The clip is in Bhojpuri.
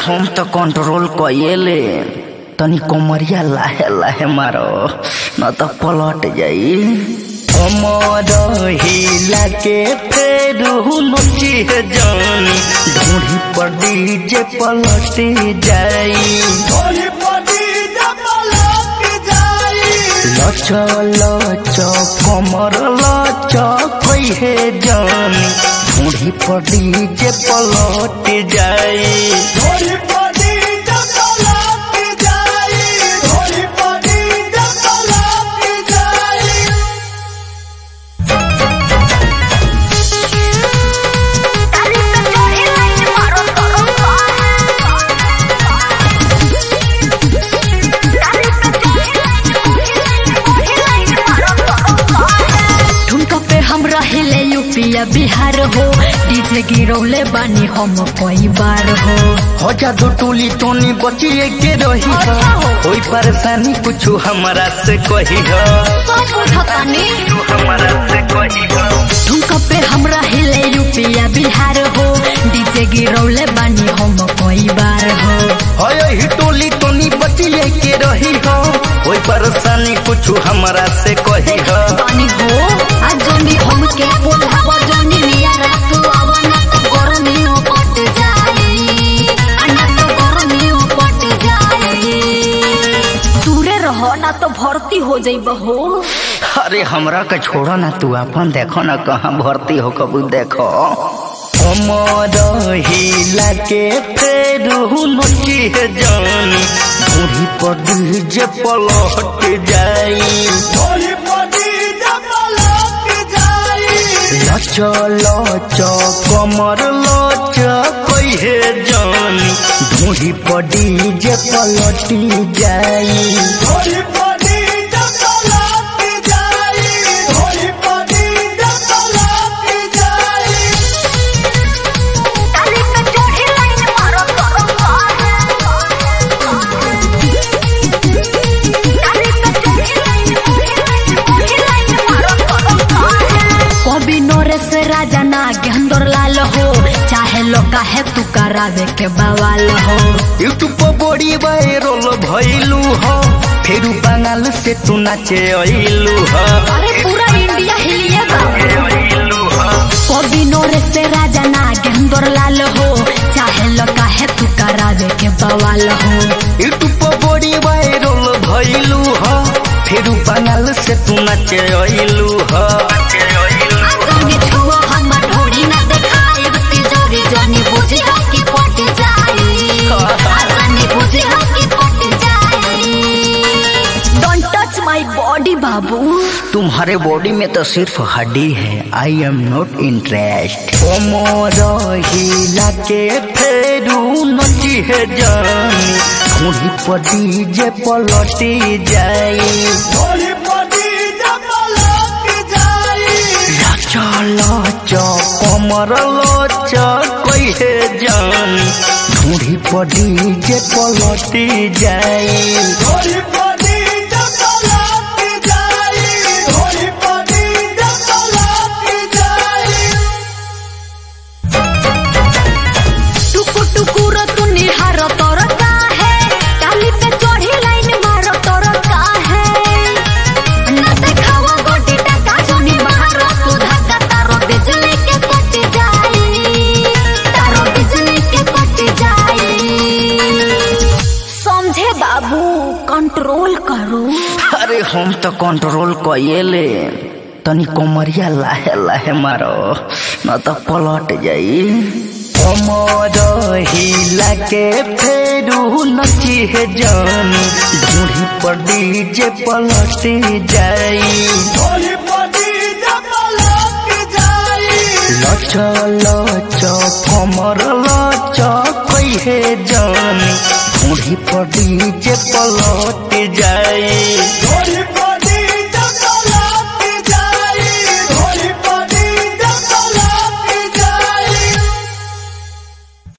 हम तो कंट्रोल कइले तनी कमरिया लाहे लाहे मारो न तो पलट जाई कमर हिला के फेर नची जानी ढूंढी पर डीजे पलट जाई लच लच कमर लच कहे जानी ढूंढी पर डीजे पलट जाई ठुमका पे हम रहिले यूपिया बिहार हो डीजे गिरौले बानी हम कई बार हो हो जा दो टोली टोनी बचिए के रही अच्छा हो। कोई परेशानी कुछ हमारा से कही हो सब बुझतानी तू हमारा से कही हो ठुमका पे हम रहिले यूपिया बिहार हो डीजे गिरौले बानी हम कई बार हो हो यही टोली टोनी बचिए के रही हो कोई परेशानी कुछ हमारा से कही हो बानी हो आज जोनी हमके बोला बजनी लिया रात आवना तो गरमी पट जाई अन्ना तो गरमी पट जाई दूरे रहो ना तो भर्ती हो जाइब हो अरे हमरा के छोड़ो ना तू अपन देखो ना कहाँ भर्ती हो कबू देखो कमर हिला के फेर नची जानी बूढ़ी पर डीजे पलट जाई लच लच कमर लच कहे जानी ढूंढी पर डीजे पलट जाई ताली पे चढ़ी लाइन मारो तोरो ताली पे चढ़ी लाइन चढ़ी लाइन मारो तोरो कभी नरेश राजा ना गेंदर लाल हो चाहे लोका है तू करावे के बवाल हो यूट्यूब पर बड़ी वायरल भइलू हो फिर बंगाल से तू नाचे अइलू हो अरे पूरा इंडिया हिलिए बा अइलू हो कभी नरेश राजा ना गेंदर लाल हो चाहे लोका है तू करावे के बवाल हो यूट्यूब पर बड़ी वायरल भइलू हो फिर बंगाल से तू नाचे अइलू हो आगामी छुआ हम ढोड़ी ना देखाए तिजोरी जानी बुझे हो कि पट जाई आगामी बुझे हो कि पट जाई डोंट टच माय बॉडी बाबू तुम्हारे बॉडी में तो सिर्फ हड्डी है आई एम नॉट इंटरेस्ट कमर हिला के फेरू नची है जानी खूंडी पर डीजे पलटी जाई लच लच कमर लच कहे जानी ढूंढी पर डीजे पलटी जाई टुकु टुकुर तू निहार तोर का है टाली पे चढ़ी लाइन मार तोर का है ना देखावा गोटी टका जोनी मार तू धक्का तारो बिजली के कट जाई तारो बिजली के कट जाई समझे बाबू कंट्रोल करो अरे हम तो कंट्रोल कइले तनी कमरिया लाहे लाहे मारो न तो पलट जाई कमर हिला के फेरू नची है जानी ढूंढी पर डीजे पलट जाई लच लच कमर लच कहे जानी ढूंढी पर डीजे पलट जाई